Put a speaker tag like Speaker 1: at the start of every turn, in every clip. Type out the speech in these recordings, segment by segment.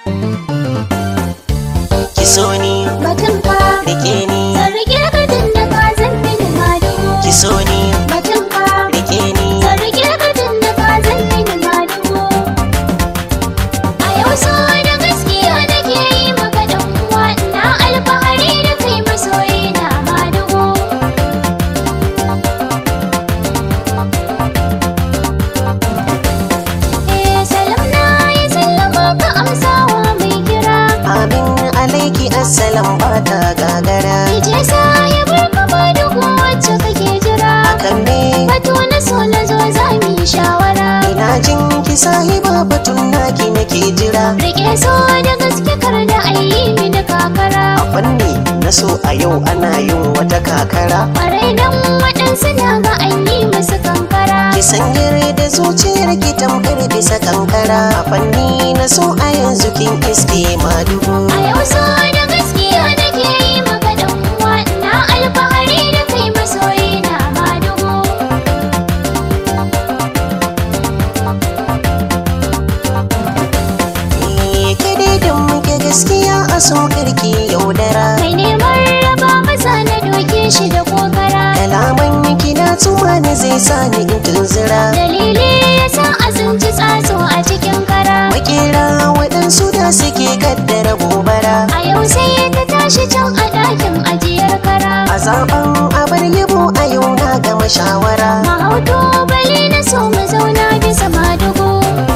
Speaker 1: ki so ni
Speaker 2: batun ka
Speaker 1: rike ni
Speaker 2: zan rike ka tun da ka zan mini madugu
Speaker 1: ki so ni
Speaker 2: batun ka
Speaker 1: rike ni
Speaker 2: zan rike ka tun da ka zan mini madugu a yau so da gaskiya nake yi maka dan uwa ina alfahari da kai masoyi na madugu eh salam na yi sallama ka amsawa mai kira
Speaker 1: amin alaiki assalam ba ta gagara
Speaker 2: Ije sahibar ka madugu wacce kake jira
Speaker 1: akan me
Speaker 2: Batu na so na zo za mu yi shawara
Speaker 1: ina jin ki sahiba batun naki nake jira
Speaker 2: Rike so da gaske kar da ayi mini kakara
Speaker 1: a fanni na so a yau ana yin wata kakara
Speaker 2: Ƙwarai dan waɗansu na ga an yi musu kankara
Speaker 1: ki sanyar da zuciyar ki tamkar bisa kankara a fanni na so a yanzu kin iske madugu
Speaker 2: A yau so da gaskiya nake yi maka dan uwa ina alfahari da kai masoyi na madugu
Speaker 1: Eh, ke dai da muke gaskiya a so karki yaudara
Speaker 2: Mai neman raba masa na doke shi da kokara
Speaker 1: kalaman ki na tuma ne zai sa ni in tunzura
Speaker 2: Dalili yasa a tsinci tsatso a cikin kara
Speaker 1: makera waɗansu da suke kaddara gobara
Speaker 2: A yau sai ta tashi can a ɗakin ajiyar kara
Speaker 1: a zaben abar yabo a yau na gama shawara
Speaker 2: Mahauto bali na so mu zauna bisa madugu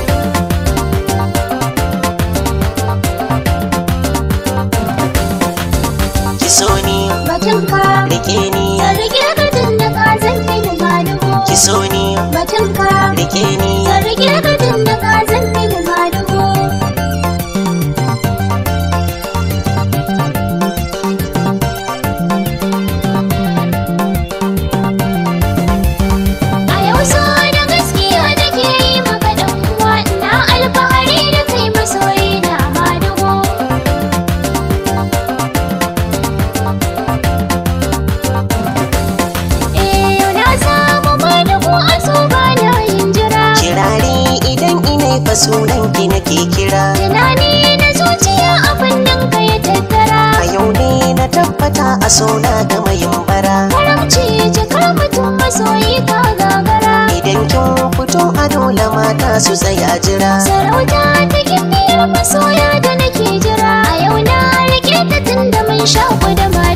Speaker 1: ki so ni
Speaker 2: Batun ka
Speaker 1: rike ni
Speaker 2: Zan rike ka tun da ka zan mini madugu
Speaker 1: ki so ni
Speaker 2: Batun ka
Speaker 1: rike ni
Speaker 2: Zan rike ka tun da ka zan mini madugu A yau so da gaskiya nake yi maka dan uwa ina alfahari da kai masoyi na madugu Eh yau na samu madugu a so ba na yin jira
Speaker 1: kirari idan ina fa sunan ki nake kira
Speaker 2: Tunani na zuciya abin nan ka ya tattara
Speaker 1: a yau ne na tabbata a so na gama yin bara
Speaker 2: Karamci jakar mutum masoyi ka gagara
Speaker 1: idan kin fito a dole mata su tsaya jira
Speaker 2: Sarauta ta gimbiyar masoya da nake jira A yau na rike ta tun da mun shaku da